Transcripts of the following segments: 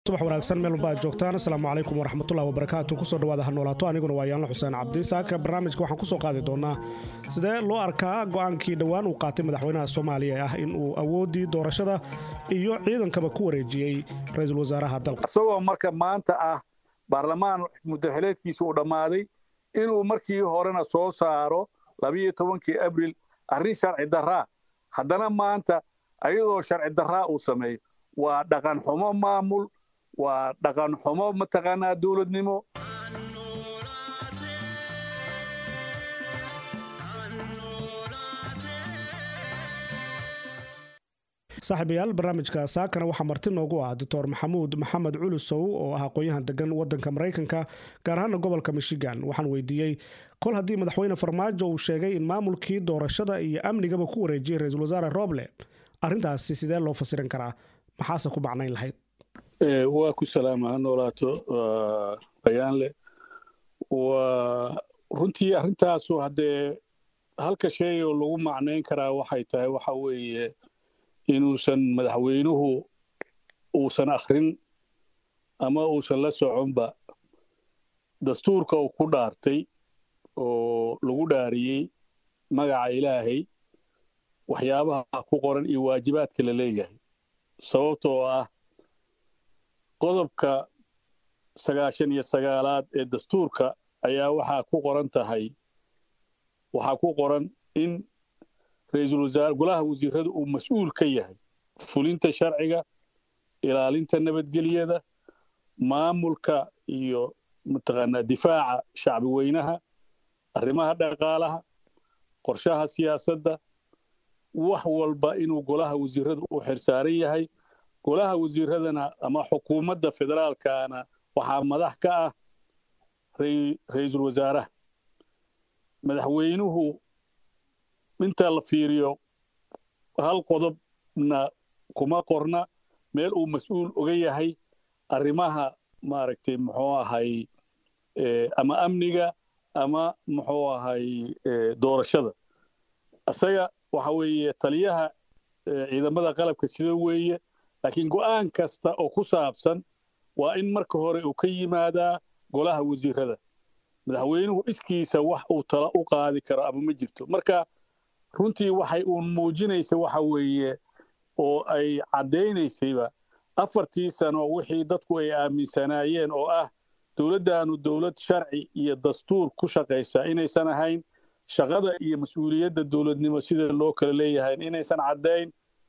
subax wanaagsan meel walba aad joogtaan asalaamu calaykum waraxmatullahi wabarakaatu kusoo dhawaada ha noolaato aniguna waa yaanla xuseen cabdi saaka barnaamijka waxaan kusoo qaadi doonaa sidee loo arkaa go-aankii dhowaan uu qaatay madaxweynaha soomaaliya ee ah in uu awooddii doorashada iyo ciidankaba ku wareejiyey ra-iisul wasaaraha dalka isagoo marka maanta ah baarlamaan muddaxileedkiisa uu dhammaaday inuu markii horena soo saaro labiyo tobankii abril arrin sharci darraa haddana maanta ayadoo sharci darraa uu sameeyo waa dhaqan xumo maamul waa dhaqan xumo mataqaanaa dowladnimo saaxiibayaal barnaamijka saakana waxaa marti noogu ah doctor maxamuud maxamed culusow oo ah aqoon-yahan degan wadanka maraykanka gaar ahaana gobolka michigan waxaan weydiiyey kol haddii madaxweyne farmaajo uu sheegay in maamulkii doorashada iyo amnigaba ku wareejiyey ra-iisul wasaare roble arrintaasi sidee loo fasirin karaa maxaase ku macnayn lahayd waa ku salaama ha noolaato bayaanle waa runtii arrintaasu haddee halka shay oo lagu macnayn karaa waxay tahay waxa weeye inuusan madaxweynuhu uusan akhrin ama uusan la soconba dastuurka uu ku dhaartay oo lagu dhaariyey magaca ilaahay waxyaabaha ku qoran iyo waajibaadka la leeyahay sababtoo ah qodobka sagaashan iyo sagaalaad ee dastuurka ayaa waxaa ku qoran tahay waxaa ku qoran in ra-iisul wasaare golaha wasiirada uu mas-uul ka yahay fulinta sharciga ilaalinta nabadgelyada maamulka iyo mataqaanaa difaaca shacbi weynaha arrimaha dhaqaalaha qorshaha siyaasadda wax walba inuu golaha wasiirada u xirsaaran yahay golaha wasiiradana ama xukuumadda federaalkana waxaa madax ka ah ra-iisul wasaaraha madaxweynuhu inta la fiiriyo hal qodobna kuma qorna meel uu mas-uul oga yahay arrimaha maaragtay muxuu ahay ama amniga ama muxuu ahay doorashada isaga waxa weeye taliyaha ciidamada qalabka sida weeye laakiin go'aan kasta oo ku saabsan waa in marka hore uu ka yimaadaa golaha wasiirada madaxweynuhu iskiisa wax uu tala u qaadi karo ama ma jirto marka runtii waxay uun muujinaysa waxa weeye oo ay caddaynaysayba afartii sano wixii dadku ay aaminsanaayeen oo ah dowladdaanu dowlad sharci iyo dastuur ku shaqaysa inaysan ahayn shaqada iyo mas-uuliyadda dowladnimo sida loo kala leeyahay inaysan caddayn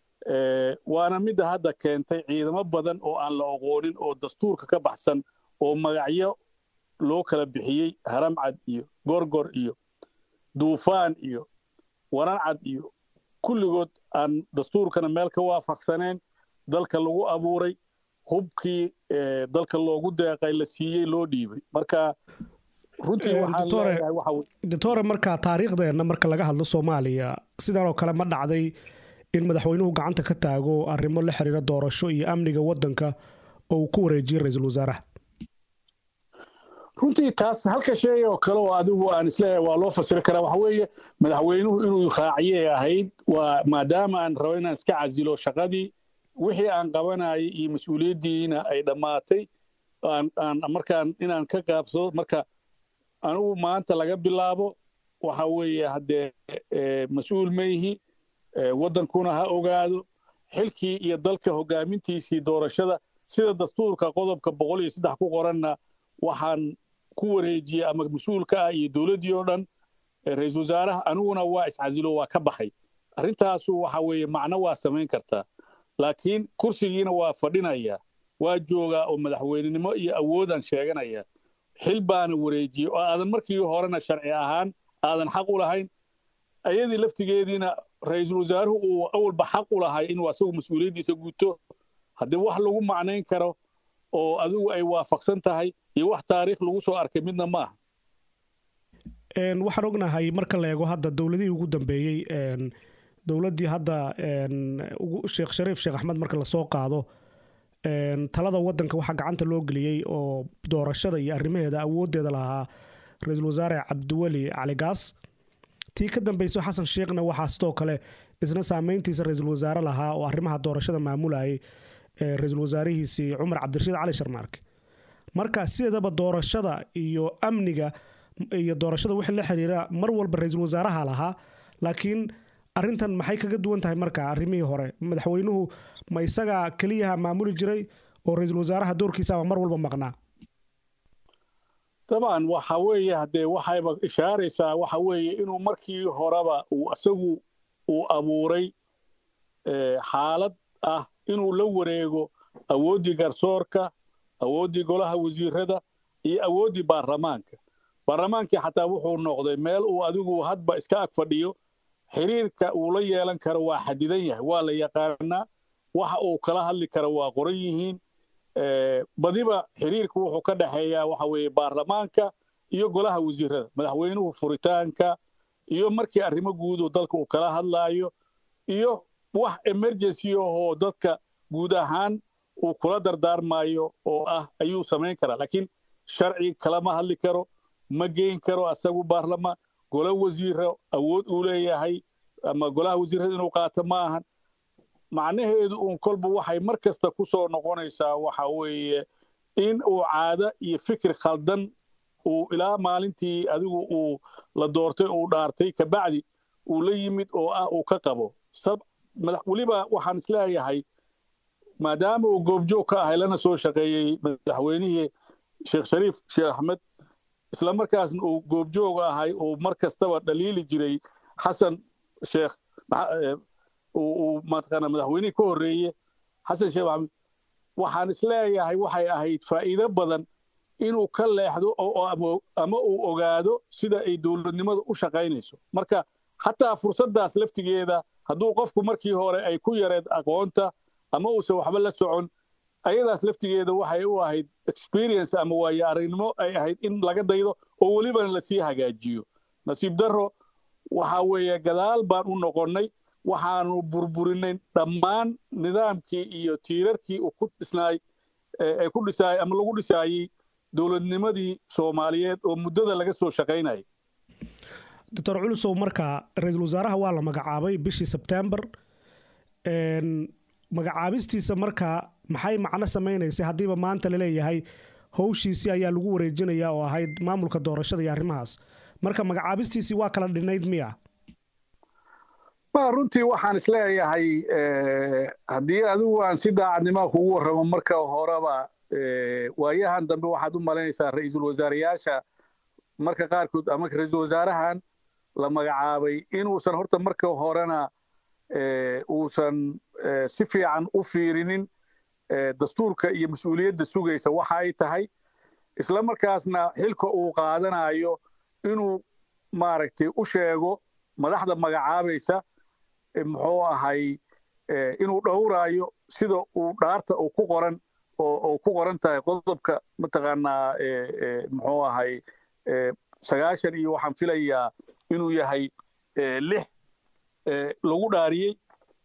waana midda hadda keentay ciidamo badan oo aan la oqoonin oo dastuurka ka baxsan oo magacyo loo kala bixiyey haramcad iyo gorgor iyo duufaan iyo warancad iyo kulligood aan dastuurkana meel ka waafaqsaneen dalka lagu abuuray hubkii dalka loogu deeqay la siiyey loo dhiibay marka runtii doctore marka taariikhdeenna marka laga hadlo soomaaliya sidan oo kale ma dhacday in madaxweynuhu gacanta ka taago arrimo la xiriira doorasho iyo amniga waddanka oo uu ku wareejiyey ra-iisul wasaaraha runtii taas halka shay oo kale oo adigu aan isleeyahay waa loo fasiri karaa waxa weeye madaxweynuhu inuu raaciyay ahayd waa maadaama aan rabo inaan iska casilo shaqadii wixii aan qabanayay iyo mas-uuliyaddiina ay dhammaatay aan markaan inaan ka qaabsado marka anigu maanta laga bilaabo waxa weeye haddee mas-uul maihi waddankuna ha ogaado xilkii iyo dalka hogaamintiisii doorashada sida dastuurka qodobka boqol iyo saddex ku qoranna waxaan ku wareejiyey ama mas-uulka ah iyo dowladdii oo dhan ra-iisul wasaaraha aniguna waa iscasilo waa ka baxay arrintaasu waxa weeye macno waa samayn kartaa laakiin kursigiina waa fadhinaya waa joogaa oo madaxweynenimo iyo awoodaan sheeganaya xil baana wareejiyey oo aadan markii horena sharci ahaan aadan xaq u lahayn ayadii laftigeediina ra-iisul wasaaruhu uu awalba xaq u lahay inuu asagu mas-uuliyaddiisa guto haddii wax lagu macnayn karo oo adigu ay waafaqsan tahay iyo wax taariikh lagu soo arkay midna ma aha waxaan ognahay marka la eego hadda dowladihii ugu dambeeyey dowladdii hadda sheekh shariif sheekh axmed marka lasoo qaado talada waddanka waxaa gacanta loo geliyey oo doorashada iyo arrimaheeda awooddeeda lahaa ra-iisul wasaare cabdiweli cali gaas tii ka dambayso xasan sheekhna waxaa sidoo kale isna saameyntiisa ra-iisul wasaare lahaa oo arrimaha doorashada maamulayay ra-iisul wasaarihiisii cumar cabdirashiid cali sharmaarke marka sideedaba doorashada iyo amniga iyo doorashada wixii la xiriira mar walba ra-iisul wasaaraha lahaa laakiin arrintan maxay kaga duwan tahay marka arrimihii hore madaxweynuhu ma isagaa keliyaha maamuli jiray oo ra-iisul wasaaraha doorkiisaaba mar walba maqnaa dabcan waxa weeye haddee waxayba ishaaraysaa waxa weeye inuu markii horeba uu isagu uu abuuray xaalad ah inuu la wareego awooddii garsoorka awooddii golaha wasiirada iyo awooddii baarlamaanka baarlamaankii xataa wuxuu noqday meel uu adigu hadba iska ag fadhiyo xiriirka uu la yeelan karo waa xadidan yahay waa la yaqaanaa waxa uu kala hadli karo waa qoran yihiin badiba xiriirka wuxuu ka dhexeeyaa waxa weeye baarlamaanka iyo golaha wasiirada madaxweynuhu furitaanka iyo markii arrimo guudu dalka uu kala hadlaayo iyo wax emergency ahoo dadka guud ahaan uu kula dardaarmayo oo ah ayuu samayn karaa laakiin sharci kalama hadli karo ma geyn karo asagu baarlamaan golo wasiiro awood uu leeyahay ama golaha wasiirada inuu qaato ma ahan macnaheedu uun kolba waxay mar kasta ku soo noqonaysaa waxa weeye in uu caado iyo fikir khaldan uu ilaa maalintii adigu uu la doortay uu dhaartay kabacdi uu la yimid oo ah uu ka qabo weliba waxaan isleeyahay maadaama uu goobjoog ka ahay lana soo shaqeeyey madaxweynihii sheekh shariif sheekh axmed isla markaasna uu goobjoog ahay uu mar kastaba dhaliili jiray xasan sheekh uu mataqaana madaxweynihii ka horreeye xasan sheekh maxamed waxaan isleeyahay waxay ahayd faa'iido badan inuu ka leexdo ama uu ogaado sida ay dowladnimadu u shaqaynayso marka xataa fursaddaas laftigeeda hadduu qofku markii hore ay ku yareed aqoonta ama uusan waxba la socon ayadaas laftigeeda waxay u ahayd experience ama waayo aragnimo ay ahayd in laga daydo oo welibana lasii hagaajiyo nasiib darro waxa weeye gadaal baan u noqonnay waxaanu burburinay dhammaan nidaamkii iyo tiirarkii uu ku dhisnaay ee ku dhisaay ama lagu dhisaayey dowladnimadii soomaaliyeed oo muddada laga soo shaqaynayay doctor culusow marka ra-iisul wasaaraha waa la magacaabay bishii sebtembar magacaabistiisa marka maxay macno samaynaysay haddiiba maanta laleeyahay howshiisii ayaa lagu wareejinayaa oo ahayd maamulka doorashada iyo arrimahaas marka magacaabistiisii waa kala dhinayd miya ma runtii waxaan isleeyahay haddii adigu aan si daacadnimo kugu warramo marka horeba waayahan dambe waxaad u malaynaysaa ra-iisul wasaareyaasha marka qaarkood ama ra-iisul wasaarahan la magacaabay inuusan horta marka horena uusan si fiican u fiirinin dastuurka iyo mas-uuliyadda sugaysa waxa ay tahay isla markaasna xilka uu qaadanayo inuu maaragtay u sheego madaxda magacaabaysa muxuu ahay inuu dhowraayo sida uu dhaarta uu ku qoran oo ku qoran tahay qodobka mataqaanaa muxuu ahay sagaashan iyo waxaan filayaa inuu yahay lix lagu dhaariyey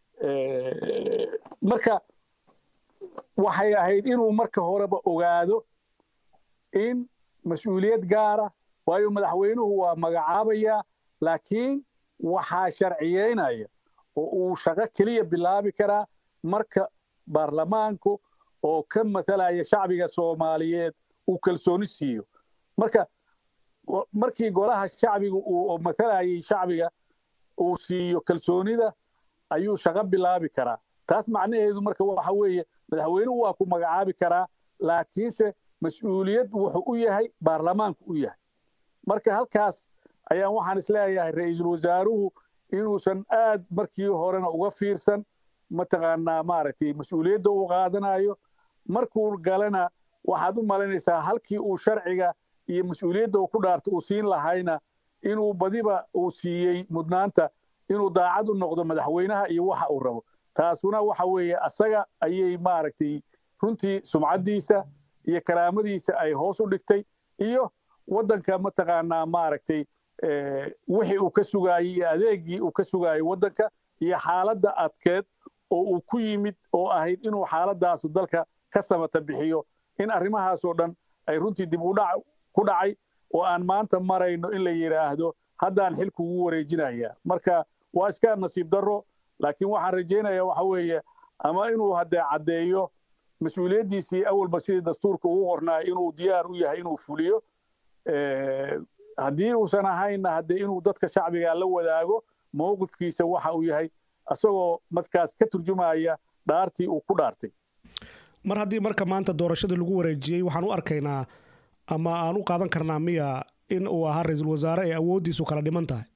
marka waxay ahayd inuu marka horeba ogaado in mas-uuliyad gaara waayo madaxweynuhu waa magacaabayaa laakiin waxaa sharciyeynaya oo uu shaqo keliya bilaabi karaa marka baarlamaanku oo ka matalaya shacbiga soomaaliyeed uu kalsooni siiyo marka markii golaha shacbiga uu matalayay shacbiga uu siiyo kalsoonida ayuu shaqo bilaabi karaa taas macnaheedu marka waxa weeye madaxweynuhu waa ku magacaabi karaa laakiinse mas-uuliyad wuxuu u yahay baarlamaanku u yahay marka halkaas ayaan waxaan isleeyahay ra-iisul wasaaruhu inuusan aad markii horena uga fiirsan mataqaanaa maaragtay mas-uuliyadda uu qaadanayo markuu galana waxaad u malaynaysaa halkii uu sharciga iyo mas-uuliyadda uu ku dhaarta uu siin lahayna inuu badiba uu siiyey mudnaanta inuu daacad u noqdo madaxweynaha iyo waxa uu rabo taasuna waxa weeye asaga ayay maaragtay runtii sumcaddiisa iyo karaamadiisa ay hoos u dhigtay iyo waddanka mataqaanaa maaragtay wixii uu ka sugaayey iyo adeegii uu ka sugaayey waddanka iyo xaaladda adkeed oo uu ku yimid oo ahayd inuu xaaladaasu dalka ka samata bixiyo in arrimahaasoo dhan ay runtii dib u dhac ku dhacay oo aan maanta marayno in la yidhaahdo haddaan xilku ugu wareejinaya marka waa iska nasiib darro laakiin waxaan rajaynayaa waxa weeye ama inuu haddee caddeeyo mas-uuliyaddiisii awalba sidii dastuurka ugu qornaa inuu diyaar u yahay inuu fuliyo haddii uusan ahaynna haddee inuu dadka shacbiga la wadaago mowqifkiisa waxa uu yahay isagoo markaas ka turjumaya dhaartii uu ku dhaartay mar haddii marka maanta doorashadii lagu wareejiyey waxaan u arkaynaa ama aan u qaadan karnaa miya in uu ahaa ra-iisul wasaare ee awooddiisu kala dhiman tahay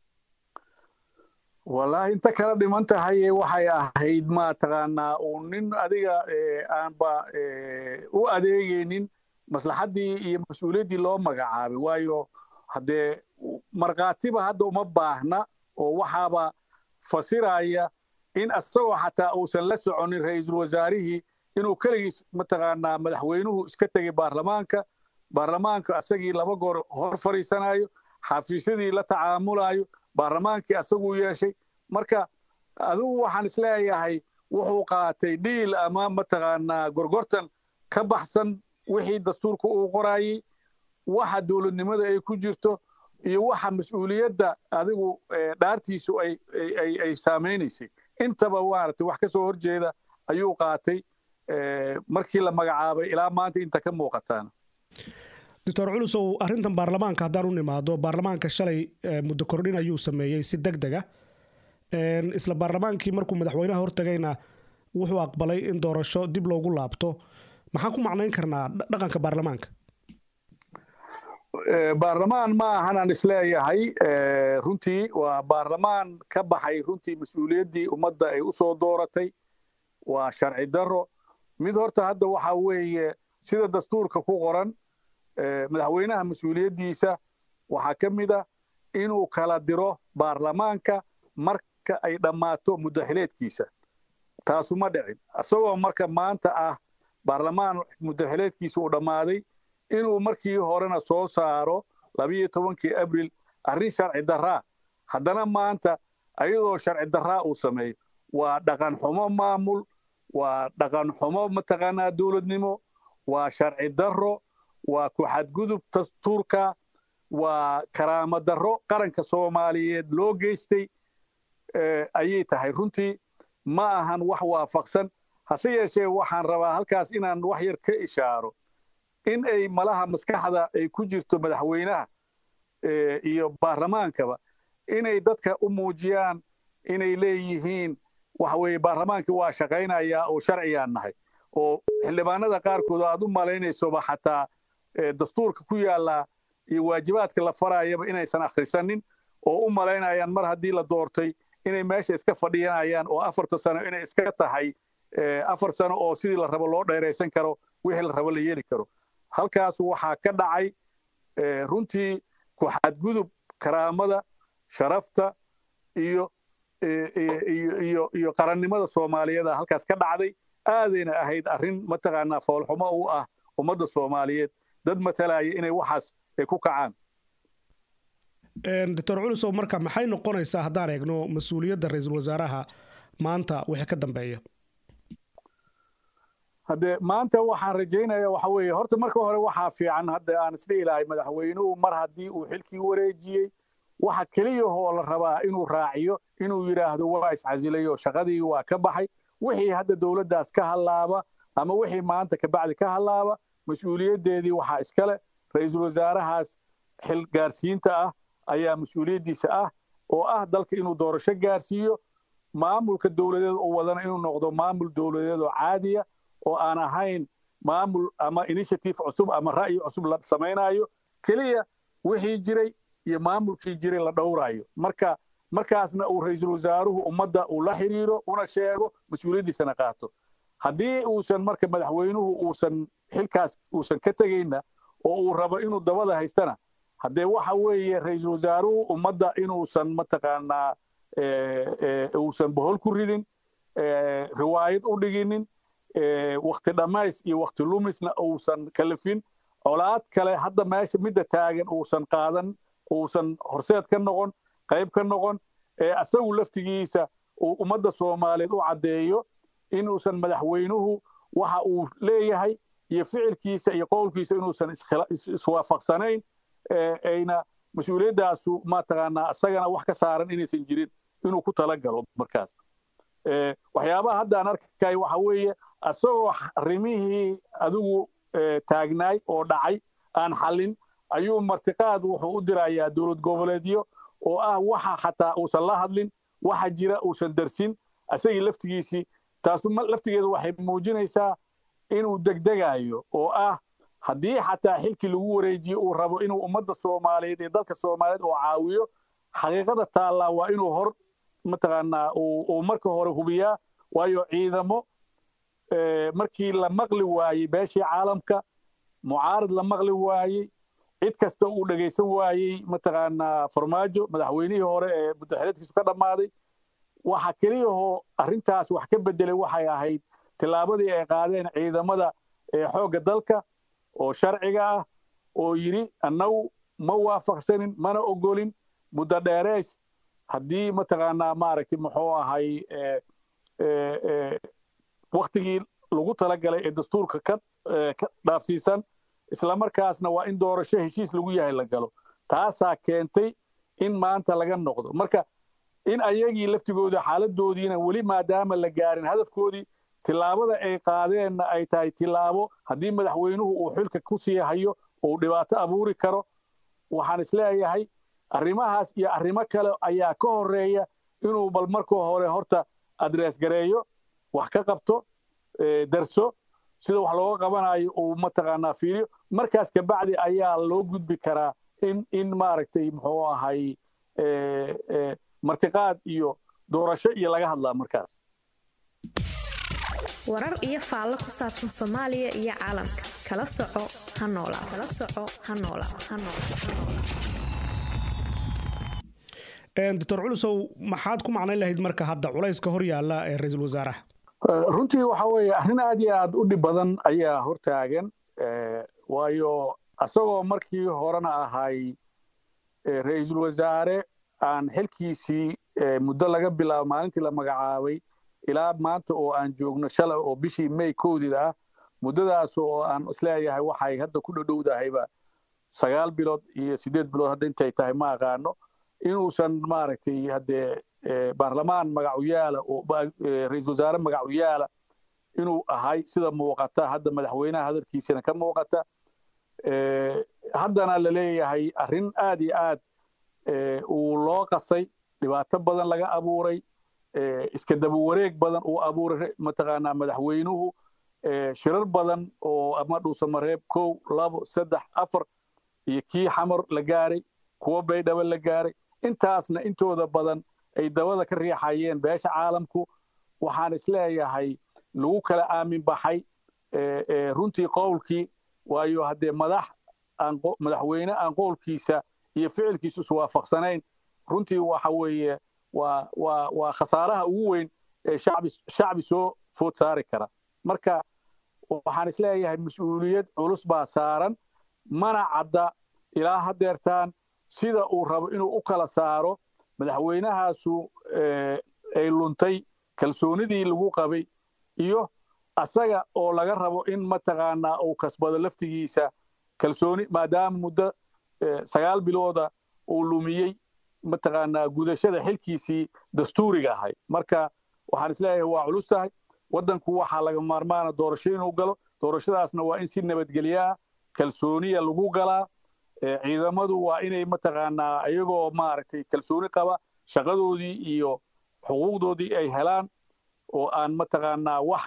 wallaahi inta kala dhiman tahay waxay ahayd mataqaanaa uu nin adiga aanba u adeegaynin maslaxaddii iyo mas-uuliyaddii loo magacaabay waayo haddee markhaatiba hadda uma baahna oo waxaaba fasiraya in isagoo xataa uusan la soconin ra-iisul wasaarihii inuu keligiis mataqaanaa madaxweynuhu iska tegay baarlamaanka baarlamaanka asagii laba goor hor fadhiisanayo xafiisyadii la tacaamulayo baarlamaankii asaguu yeeshay marka adigu waxaan isleeyahay wuxuu qaatay dhiil ama mataqaanaa gorgortan ka baxsan wixii dastuurka uu qorayey waxa dowladnimada ay ku jirto iyo waxa mas-uuliyadda adigu dhaartiisu ay saamaynaysay intaba maaragtay wax ka soo horjeeda ayuu qaatay markii la magacaabay ilaa maanta inta ka muuqataana doctor culusow arrintan baarlamaanka haddaan u nimaado baarlamaanka shalay muddo kordhin ayuu sameeyey si deg deg ah isla baarlamaankii markuu madaxweynaha hortagayna wuxuu aqbalay in doorasho dib loogu laabto maxaan ku macnayn karnaa dhaqanka baarlamaanka baarlamaan ma ahanaan isleeyahay runtii waa baarlamaan ka baxay runtii mas-uuliyaddii ummadda ay u soo dooratay waa sharci darro mid horta hadda waxa weeye sida dastuurka ku qoran madaxweynaha mas-uuliyaddiisa waxaa ka mid a inuu kala diro baarlamaanka marka ay dhammaato muddaxileedkiisa taasuma dhicin isagoo marka maanta ah baarlamaan muddaxileedkiisa uu dhammaaday inuu markii horena soo saaro labiyo tobankii abril arrin sharci darraa haddana maanta ayadoo sharci darraa uu sameeyo waa dhaqan xumo maamul waa dhaqan xumo mataqaanaa dowladnimo waa sharci darro waa ku xadgudub dastuurka waa karaamo darro qaranka soomaaliyeed loo geystay ayay tahay runtii ma ahan wax waafaqsan hase yeeshee waxaan rabaa halkaas inaan wax yar ka ishaaro in ay malaha maskaxda ay ku jirto madaxweynaha iyo baarlamaankaba inay dadka u muujiyaan inay leeyihiin waxa weeye baarlamaankii waa shaqaynayaa oo sharciyaan nahay oo xildhibaanada qaarkood aad u malaynaysoba xataa dastuurka ku yaallaa iyo waajibaadka la farayaba inaysan akhrisanin oo u malaynayaan mar haddii la doortay inay meesha iska fadhiyanayaan oo afarta sano inay iska tahay afar sano oo sidii la rabo loo dheeraysan karo wixii la rabo la yeeli karo halkaas waxaa ka dhacay runtii ku xadgudub karaamada sharafta iyo iyo iyo qarannimada soomaaliyeeda halkaas ka dhacday aadayna ahayd arrin mataqaanaa foolxumo u ah ummadda soomaaliyeed dad matalaya inay waxaas ay ku kacaan doctor culusow marka maxay noqonaysaa haddaan eegno mas-uuliyadda ra-iisul wasaaraha maanta wixii ka dambeeya haddee maanta waxaan rajaynaya waxa weeye horta marka hore waxaa fiican hadda aan isdhihi lahay madaxweynuhu mar haddii uu xilkii wareejiyey waxa keliyahoo la rabaa inuu raaciyo inuu yidhaahdo waa iscasilay oo shaqadii waa ka baxay wixii hadda dowladdaas ka hallaaba ama wixii maanta kabacdi ka hallaaba mas-uuliyaddeedii waxaa iskale ra-iisul wasaarahaas xil gaarsiinta ah ayaa mas-uuliyaddiisa ah oo ah dalka inuu doorasho gaarsiiyo maamulka dowladeed oo wadana inuu noqdo maamul dowladeed oo caadiya oo aan ahayn maamul ama initiative cusub ama ra'yi cusub la samaynayo keliya wixii jiray iyo maamulkii jiray la dhowraayo marka markaasna uu ra-iisul wasaaruhu ummadda uu la xiriiro una sheego mas-uuliyaddiisana qaato haddii uusan marka madaxweynuhu uusan xilkaas uusan ka tegayna oo uu rabo inuu dabada haystana haddee waxa weeye ra-iisul wasaaruhu ummadda inuusan mataqaanaa uusan bohol ku ridin riwaayad u dhiginin wakti dhammays iyo wakti lumisna uusan kalifin colaad kale hadda meesha midda taagan uusan qaadan uusan horseed ka noqon qayb ka noqon ee asagu laftigiisa uu ummadda soomaaliyeed u caddeeyo inuusan madaxweynuhu waxa uu leeyahay iyo ficilkiisa iyo qowlkiisa inuusan iswaafaqsanayn ayna mas-uuliyaddaasu mataqaanaa isagana wax ka saaran inaysan jirin inuu ku talagalo markaas waxyaabaha hadda aan arkay waxa weeye asagoo arrimihii adigu taagnaay oo dhacay aan xallin ayuu martiqaad wuxuu u dirayaa dowlad goboleedyo oo ah waxa xataa uusan la hadlin waxa jira uusan darsin asagii laftigiisii taasu laftigeedu waxay muujinaysaa inuu degdegayo oo ah haddii xataa xilkii lagu wareejiye uu rabo inuu ummadda soomaaliyeed iyo dalka soomaaliyeed oo caawiyo xaqiiqada taallaa waa inuu hor mataqaanaa uu marka hore hubiyaa waayo ciidamo markii la maqli waayey beeshii caalamka mucaarad la maqli waayey cid kasta uu dhegaysan waayey mataqaanaa farmaajo madaxweynihii hore ee muddaxileedkiisu ka dhammaaday waxa keliyahoo arrintaas wax ka beddelay waxay ahayd tillaabadii ay qaadeen ciidamada xoogga dalka oo sharciga ah oo yidhi annagu ma waafaqsanin mana ogolin muddo dheereys haddii mataqaanaa maaragtay muxuu ahay waktigii lagu talagalay ee dastuurka ka dhaafsiisan islamarkaasna waa in doorasho heshiis lagu yahay la galo taasaa keentay in maanta laga noqdo marka in ayagii laftigooda xaaladoodiina weli maadaama la gaarin hadafkoodii tillaabada ay qaadeenna ay tahay tillaabo haddii madaxweynuhu uu xilka ku sii hayo uu dhibaato abuuri karo waxaan isleeyahay arrimahaas iyo arrimo kale ayaa ka horeeya inuu bal marka hore horta adrees gareeyo wax ka qabto darso sida wax looga qabanayo uu mataqaanaa fiiriyo markaas kabacdi ayaa loo gudbi karaa in in maaragtay muxuu ahay martiqaad iyo doorasho iyo laga hadlaa markaas warar iyo faallo ku saabsan soomaaliya iyo caalamka kala soco ha noolaa kala soco ha noolaa ha noolaa doctor culusow maxaad ku macnayn lahayd marka hadda culayska hor yaalla ee ra-iisul wasaaraha runtii waxa weeye arrin aad iyo aad u dhib badan ayaa hortaagan waayo asagoo markii horena ahay ra-iisul wasaare aan xilkiisii muddo laga bilaabo maalintii la magacaabay ilaa maanta oo aan joogno shalay oo bishii may kowdida ah muddadaas oo aan isleeyahay waxay hadda ku dhadhowdahayba sagaal bilood iyo siddeed bilood hadda intay tahay ma aqaano inuusan maaragtay haddee baarlamaan magacuyaala oo ra-iisul wasaare magacuyaala inuu ahay sida muuqata hadda madaxweynaha hadalkiisana ka muuqata haddana la leeyahay arrin aad iyo aad uu loo qasay dhibaato badan laga abuuray iska daba wareeg badan uu abuuray mataqaanaa madaxweynuhu shirar badan oo ama dhuusamareeb kow labo saddex afar iyo kii xamar la gaaray kuwo baydhabo la gaaray intaasna intooda badan ay dabada ka riixayeen beesha caalamku waxaan isleeyahay lagu kala aamin baxay runtii qowlkii waayo haddee madax madaxweyne aan qowlkiisa iyo ficilkiisa iswaafaqsanayn runtii waxa weeye waa waa waa khasaaraha ugu weyn ee shacbi shacbi soo food saari kara marka waxaan isleeyahay mas-uuliyad culus baa saaran mana cadda ilaa haddeertaan sida uu rabo inuu u kala saaro madaxweynahaasu ay luntay kalsoonidii lagu qabay iyo asaga oo laga rabo in mataqaanaa uu kasbado laftigiisa kalsooni maadaama muddo sagaal bilooda uu lumiyey mataqaanaa gudashada xilkiisii dastuuriga ahay marka waxaan isleeyahay waa culus tahay waddanku waxaa laga maarmaana doorasho inuu galo doorashadaasna waa in si nabadgelyaa kalsooniya lagu galaa ciidamadu waa inay mataqaanaa iyagoo maaragtay kalsooni qaba shaqadoodii iyo xuquuqdoodii ay helaan oo aan mataqaanaa wax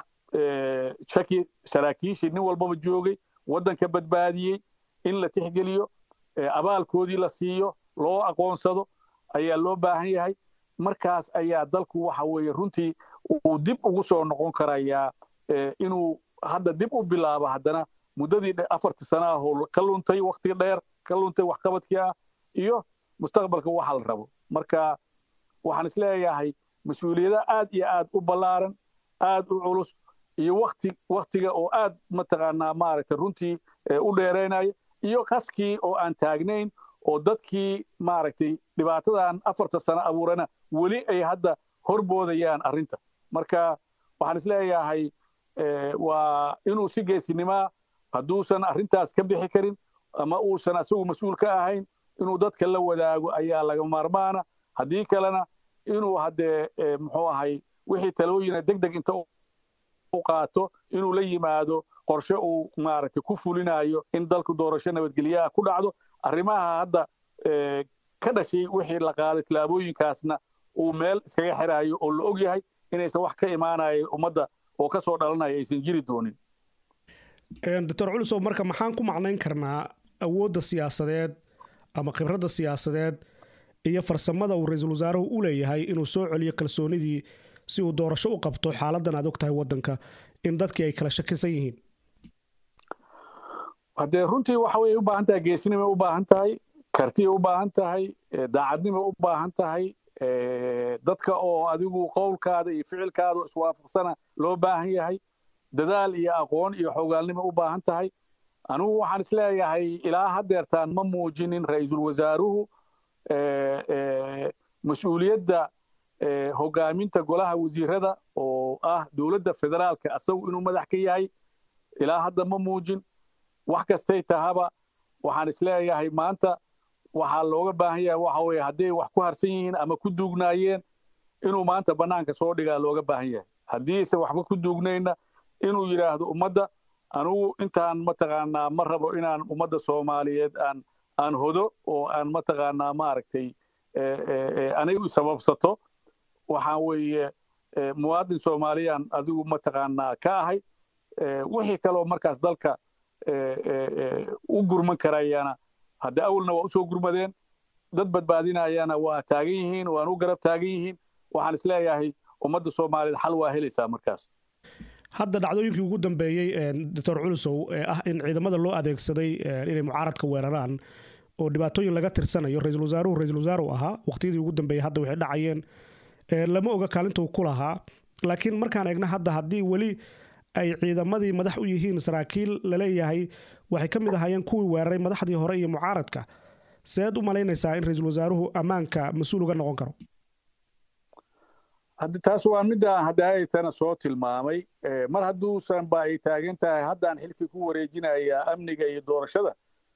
shaki saraakiishii nin walbaba joogay waddanka badbaadiyey in la tixgeliyo abaalkoodii la siiyo loo aqoonsado ayaa loo baahan yahay markaas ayaa dalku waxa weeye runtii uu dib ugu soo noqon karayaa inuu hadda dib u bilaabo haddana muddadii afartii sana ah oo ka luntay wakti dheer ka luntay waxqabadkii ah iyo mustaqbalka waxa la rabo marka waxaan isleeyahay mas-uuliyada aad iyo aad u ballaaran aad u culus iyo wakti waktiga oo aad mataqaanaa maaragtay runtii u dheeraynaya iyo qaskii oo aan taagnayn oo dadkii maaragtay dhibaatadan afarta sano abuurana weli ay hadda horboodayaan arrinta marka waxaan isleeyahay waa inuu si geesinimaa hadduusan arrintaas ka bixi karin ama uusan asagu mas-uul ka ahayn inuu dadka la wadaago ayaa laga maarmaana haddii kalena inuu haddee muxuu ahay wixii talooyina deg deg inta u qaato inuu la yimaado qorshe uu maaragtay ku fulinayo in dalku doorasho nabadgelyaha ku dhacdo arrimaha hadda ka dhashay wixii la qaaday tillaabooyinkaasna uu meel iskaga xirayo oo la og yahay inaysan wax ka imaanaya ummadda oo ka soo dhalanaya aysan jiri doonin doctor culusow marka maxaan ku macnayn karnaa awoodda siyaasadeed ama khibradda siyaasadeed iyo farsamada uu ra-iisul wasaaruhu u leeyahay inuu soo celiyo kalsoonidii si uu doorasho u qabto xaaladan aad og tahay waddanka in dadkii ay kala shakisan yihiin haddee runtii waxa way u baahan tahay geesinimay u baahan tahay kartiyay u baahan tahay daacadnimay u baahan tahay dadka oo adigu qowlkaada iyo ficilkaada iswaafaqsana loo baahan yahay dadaal iyo aqoon iyo xogaalnimo u baahan tahay anugu waxaan isleeyahay ilaa haddeertaan ma muujinin ra-iisul wasaaruhu mas-uuliyadda hogaaminta golaha wasiirada oo ah dowladda federaalka asagu inuu madax ka yahay ilaa hadda ma muujin wax kastay tahaba waxaan isleeyahay maanta waxaa looga baahan yahay waxa weye hadday wax ku harsan yihiin ama ku duugnaayeen inuu maanta bannaanka soo dhigaa looga baahan yahay haddiise waxba ku duugnayna inuu yidhaahdo ummadda anugu intaan mataqaanaa ma rabo inaan ummadda soomaaliyeed aan aan hodo oo aan mataqaanaa maaragtay anigu sababsato waxaan weeye muwaadin soomaaliyaan adigu mataqaanaa ka ahay wixii kaloo markaas dalka u gurman karayana hadde awalna waa usoo gurmadeen dad badbaadinayana waa taagan yihiin waan u garab taagan yihiin waxaan isleeyahay ummadda soomaaliyeed xal waa helaysaa markaas hadda dhacdooyinkii ugu dambeeyey doctor culusow ee ah in ciidamada loo adeegsaday inay mucaaradka weeraraan oo dhibaatooyin laga tirsanayo ra-iisul wasaaruhu ra-iisul wasaaru ahaa waqtiyadii ugu dambeeyey hadda waxay dhacayeen lama oga kaalintuu ku lahaa laakiin markaan eegna hadda haddii weli ay ciidamadii madax u yihiin saraakiil laleeyahay waxay ka mid ahaayeen kuwii weeraray madaxdii hore iyo mucaaradka seed u malaynaysaa in ra-iisul wasaaruhu ammaanka mas-uul uga noqon karo haddi taas waa midaan haddaaytana soo tilmaamay mar hadduusan ba ay taagan tahay haddaan xilkii ku wareejinayaa amniga iyo doorashada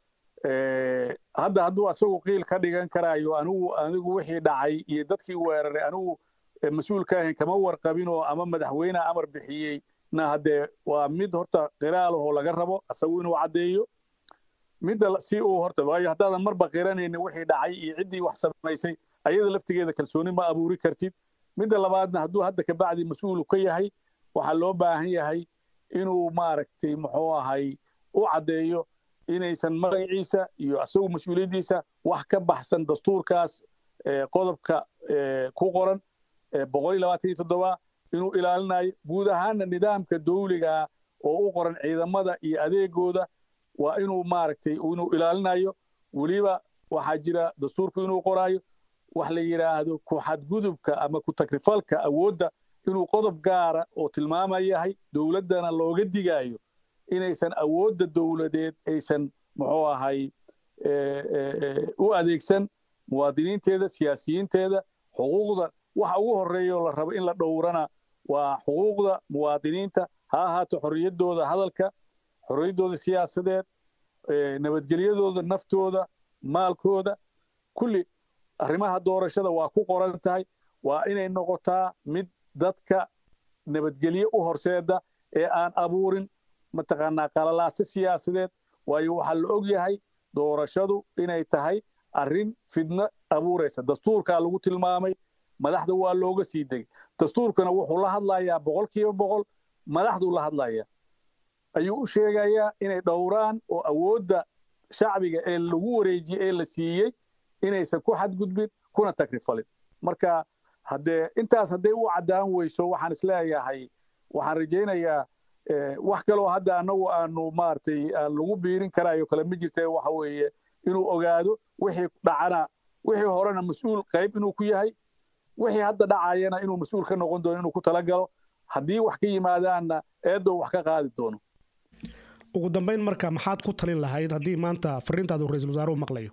hadda hadduu asagu qiil ka dhigan karaayo anigu anigu wixii dhacay iyo dadkii weeraray anigu mas-uul ka ahayn kama warqabinoo ama madaxweyneha amar bixiyey na haddee waa mid horta qiraalahoo laga rabo asagu inuu caddeeyo midda si uu horta waayo haddaadan marba qiranaynin wixii dhacay iyo ciddii wax samaysay ayada laftigeeda kalsooni ma abuuri kartid midda labaadna hadduu hadda kabacdi mas-uulu ka yahay waxaa loo baahan yahay inuu maaragtay muxuu ahay u caddeeyo inaysan magaciisa iyo asagu mas-uuliyaddiisa wax ka baxsan dastuurkaas qodobka ku qoran boqol iyo labaatan iyo toddoba inuu ilaalinayo guud ahaanna nidaamka dawligaa oo u qoran ciidamada iyo adeegooda waa inuu maaragtay inuu ilaalinayo weliba waxaa jira dastuurku inuu qoraayo wax la yidhaahdo ku xadgudubka ama ku takrifalka awoodda inuu qodob gaara oo tilmaamayahay dowladdana looga digaayo inaysan awoodda dowladeed aysan muxuu ahay u adeegsan muwaadiniinteeda siyaasiyiinteeda xuquuqda waxa ugu horreeya oo la rabo in la dhowrana waa xuquuqda muwaadiniinta ha ahaato xorriyaddooda hadalka xorriyaddooda siyaasadeed nabadgelyadooda naftooda maalkooda kulli arrimaha doorashada waa ku qoran tahay waa inay noqotaa mid dadka nabadgelye u horseeda ee aan abuurin mataqaanaa qalalaase siyaasadeed waayo waxaa la og yahay doorashadu inay tahay arrin fidno abuuraysa dastuurkaa lagu tilmaamay madaxda waa looga sii degay dastuurkana wuxuu la hadlayaa boqol kiiba boqol madaxduu la hadlayaa ayuu u sheegayaa inay dhowraan oo awoodda shacbiga ee lagu wareejiyey ee la siiyey inaysan ku xadgudbin kuna takrifalin marka haddee intaas hadday u caddaan weyso waxaan isleeyahay waxaan rajaynayaa wax kaloo hadda annagu aanu maaragtay aan lagu biirin karaayo kale ma jirta waxa weeye inuu ogaado wixii dhacana wixii horena mas-uul qayb inuu ku yahay wixii hadda dhacayana inuu mas-uul ka noqon doono inuu ku talagalo haddii wax ka yimaadaanna eedow wax ka qaadi doono ugu dambayn marka maxaad ku talin lahayd haddii maanta fariintaadu ra-iisul wasaaruhu maqlayo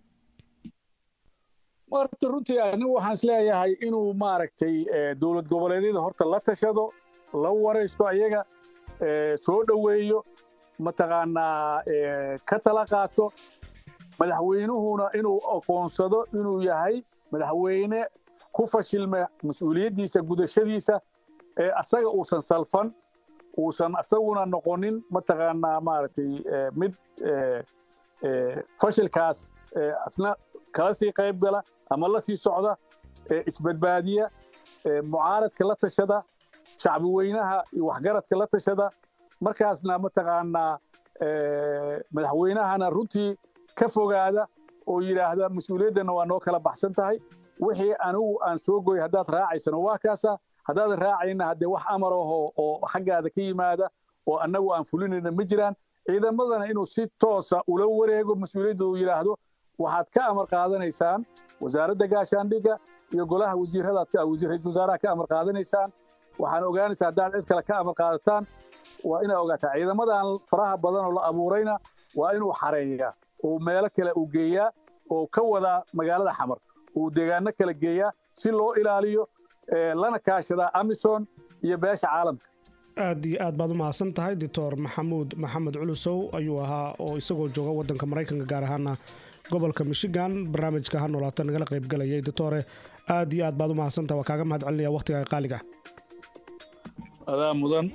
horta runtii anigu waxaan isleeyahay inuu maaragtay dowlad goboleedyada horta la tashado la waraysto ayaga soo dhoweeyo mataqaanaa ka tala qaato madaxweynuhuna inuu aqoonsado inuu yahay madaxweyne ku fashilma mas-uuliyaddiisa gudashadiisa ee asaga uusan salfan uusan isaguna noqonin mataqaanaa maaragtay mid fashilkaas asna kala sii qayb gala ama la sii socda isbadbaadiya mucaaradka la tashada shacbi weynaha iyo waxgaradka la tashada markaasna mataqaanaa madaxweynahana runtii ka fogaada oo yidhaahda mas-uuliyaddanna waa noo kala baxsan tahay wixii anigu aan soo goy haddaad raacaysano waa kaasa haddaadan raacayna haddee wax amar aho oo xaggaada ka yimaada oo annagu aan fulinayna ma jiraan ciidamadana inuu si toosa ula wareego mas-uuliyadda uu yidhaahdo waxaad ka amar qaadanaysaan wasaaradda gaashaandhigga iyo golaha wasiirada ra-iisul wasaaraha ka amar qaadanaysaan waxaan ogaanaysaa haddaad cid kale ka amar qaadataan waa inaa ogaataa ciidamadan faraha badan oo la abuurayna waa inuu xareeyaa oo meelo kale uu geeyaa oo ka wadaa magaalada xamar uu deegaano kale geeyaa si loo ilaaliyo lana kaashadaa amison iyo beesha caalamka aad iyo aad baad u mahadsan tahay doctor maxamuud maxamed culusow ayuu ahaa oo isagoo jooga waddanka maraykanka gaar ahaana gobolka michigan barnaamijka ha noolaata nagala qaybgalayay doctore aad iyo aad baad u mahadsan tahay waa kaaga mahad celinaya waqtiga qaaliga adaa mudan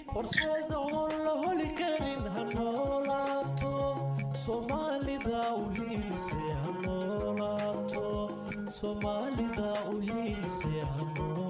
soomaalida u hiilse hanoolaato